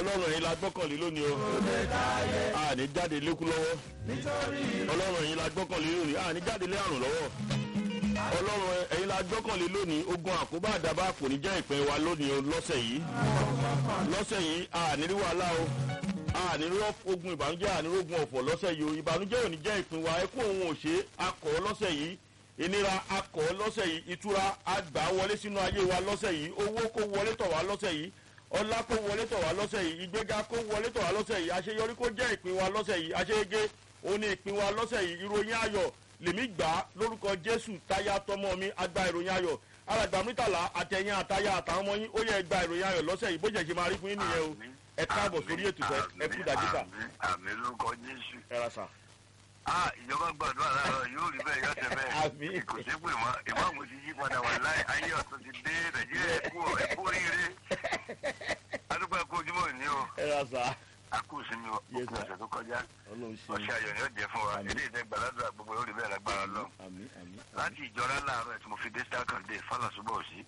ọlọ́run ẹ̀yin la gbọ́kànlé lónìí o a ní jáde lékú lọ́wọ́ ọlọ́run ẹ̀yin la gbọ́kànlé lónìí a ní jáde lé àrùn lọ́wọ́ ọlọ́run ẹ̀yin la gbọ́kànlé lónìí ogun àkóbá àdàbà kò ní jẹ́ ìpín wa lónìí o lọ́sẹ̀ yìí lọ́sẹ̀ yìí a ní rí wàhálà o a ní rí ogun ìbànújẹ́ a ní rí ogun ọ̀fọ̀ lọ́sẹ̀ yìí o ìbànújẹ́ ò ní jẹ́ ìpín wa ẹkún òun ò ṣe akọ̀ lọ́sẹ̀ yìí ìnira akọ̀ lọ́sẹ̀ yìí ìtura àgbà wọlé sínú ayé wa lọ́sẹ̀ yìí owó kó wọlé tọ̀ wá lọ́sẹ̀ yìí ọlá kó wọlé tọ̀ wá lọ́sẹ̀ yìí ìgbéga kó wọlé tọ̀ wá lọ́sẹ̀ yìí àṣeyọrí kó jẹ́ ìpín wa lọ́sẹ̀ yìí àṣeyege òun ni ìpín wa lọ́sẹ̀ yìí ìròyìn ayọ̀ lèmi gbà á lórúkọ jésù táyà tọmọ mi agba ìròyìn ayọ̀ alàgbà mítàlá àtẹ̀yìn àtayà àtàwọn ọmọ yín ó yẹ gba ìròyìn ayọ̀ lọ́sẹ̀ yìí bó jẹ́ ṣe máa rí fún yín nìyẹn o ẹ káàbọ̀ sórí ètò sẹ ẹ kú dàjíkà àmì lórúkọ jésù. ẹ ra sà. a ìjọba gbàdúrà láàárọ̀ yóò rí bẹ́ẹ̀ yọ̀tẹ̀ Àmín. bẹ́ẹ̀ kò sí pé mọ́ ìmáàmù ti yí padà wà láì ayé ọ̀tún ti dé nàìjíríà ẹ̀kú ẹ̀kú oríire adúgbò ẹ̀kú ojúmọ́ ní o ẹ ra sà. akú sinmi Yes, òkú sir. ọ̀sẹ̀ tó kọjá ọlọ́run ṣe ọ̀sẹ̀ ayọ̀ ni ó jẹ́ fún wa Àmín. ilé ìtẹ́ gbàládùra gbogbo yóò rí bẹ́ẹ̀ lágbára lọ àmì àmì. láti ìjọra láàárọ̀ tí mo fi dé starkan dé fálàsúbọ̀ sí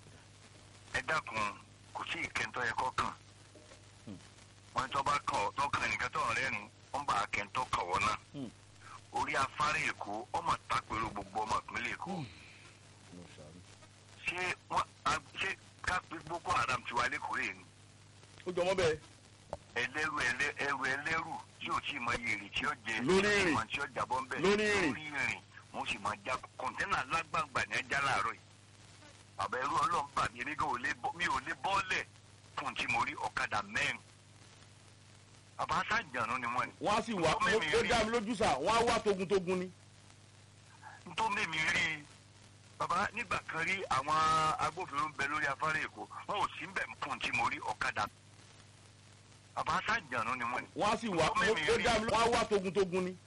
ẹ dákun kò sí ìkẹntọ́ yẹ kọ́ kàn wọn tó bá kàn ọ́ tó kàn nìkan tó rẹ́ nu wọ́n bá kẹntọ́ kàn wọ́n náà Hmm. orí afárá èkó ọmọ takpẹ̀rọ gbogbo ọmọ ìpínlẹ̀ èkó Mo ṣàánú. ṣé wọ́n a- ṣé kápẹ́ boko haram ti wá lẹ́kọ̀ọ́ rẹ̀ ni ó jọmọ bẹ́ẹ̀ ẹlẹ́rù ẹlẹ́- ẹrù ẹlẹ́rù tí ò tí ì mọ iye èrè tí ó jẹ Lórí tí ò tí ì ìrìn. mọ tí ó jábọ́ ń bẹ̀ Lórí ìrìn. lórí ìrìn wọ́n sì máa já kọ̀ńténà lágbàgbà ní ẹja láàárọ̀ yìí bàbá ẹrú ọlọ́run bà mí èmi gan ò lè bọ́ mi ò lè bọ́ọ̀lẹ̀ fún tí mo rí ọ̀kadà mẹ́rin bàbá sájànú ni wọ́n ni wọ́n á sì wá Ó mẹ́mi ó rí. dá mi lójú sà wọ́n á wá togun-togun ni. tó mímí rí i bàbá nígbà kan rí àwọn agbófinró ń bẹ lórí afárá èkó wọn ò sí ń bẹ̀ fún tí mo rí ọ̀kadà bàbá sájànú ni wọ́n ni wọ́n á sì wá Ó mẹ́mi ó rí. dá mi lójú wọ́n á wá togun-togun ni.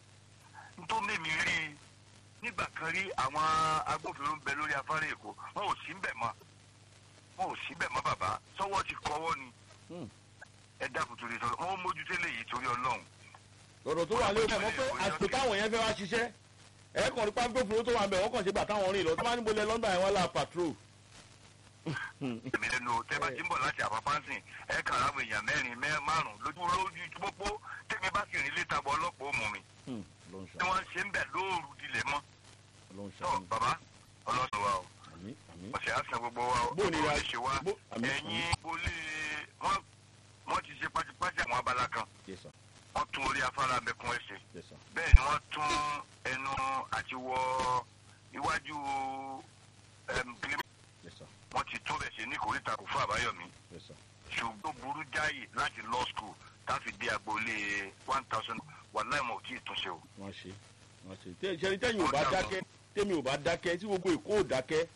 tó mímí rí i nígbà kan rí àwọn agbófinró ń bẹ lórí afárá èkó wọn ò sí ń bẹ̀ mọ́ wọn ò sí bẹ̀ mọ́ bàbá sọ́wọ́ ti kọ́wọ́ ni Hmm. ẹ dákun torí sọ wọn mójútó léyìí torí ọlọ́run ọ̀rọ̀ tó wà lé ọmọ mọ́ pé àsìkò táwọn yẹn fẹ́ wá ṣiṣẹ́ ẹ kàn ní pápẹ́fúró tó wà ń bẹ̀ wọ́n kàn ṣe gbà táwọn rìn lọ tó bá níbo lẹ lọ́ndà yẹn wọ́n là patrol. èmi lẹ́nu o tẹ́ bá ti ń bọ̀ láti àpapánsìn ẹ kàn ráwọn èèyàn mẹ́rin mẹ́ márùn lójú lójú pópó tẹ́mi bá sì rìn létà bọ́ ọlọ́pàá ó mú mi ló ń tí ṣàánú wọ́n ṣe ń bẹ̀ lóòrù dilẹ̀ mọ́ ló ń tó ṣàánú bàbá ọlọ́sùn wa o àmì àmì. ọ̀sẹ̀ á san gbogbo wa o Bó ni ọ̀pọ̀ ra- lè ṣe wa bó- àmì, ẹ̀yin bolé wọ́n wọ́n ti ṣe pátípátí àwọn abala kan yes sir wọ́n tún orí afárá mẹ́kún ẹ̀ṣẹ̀ yes sir bẹ́ẹ̀ ni wọ́n tún ẹnu àti wọ iwájú ẹm, kílímù yes sir wọ́n ti tún bẹ̀ ṣe ní kòríta kò fún àbáyọ̀mí yes sir. ṣùgbọ́n burú jáì láti law school táfi dé agboolé one thousand wà láìmọ̀ ò tí ì túnṣe o. wọ́n ṣe wọ́n ṣe tẹ ṣẹni tẹ́yìn ò bá dákẹ́ tẹ́mi ò bá dákẹ́ tí gbogbo èkó ò dákẹ́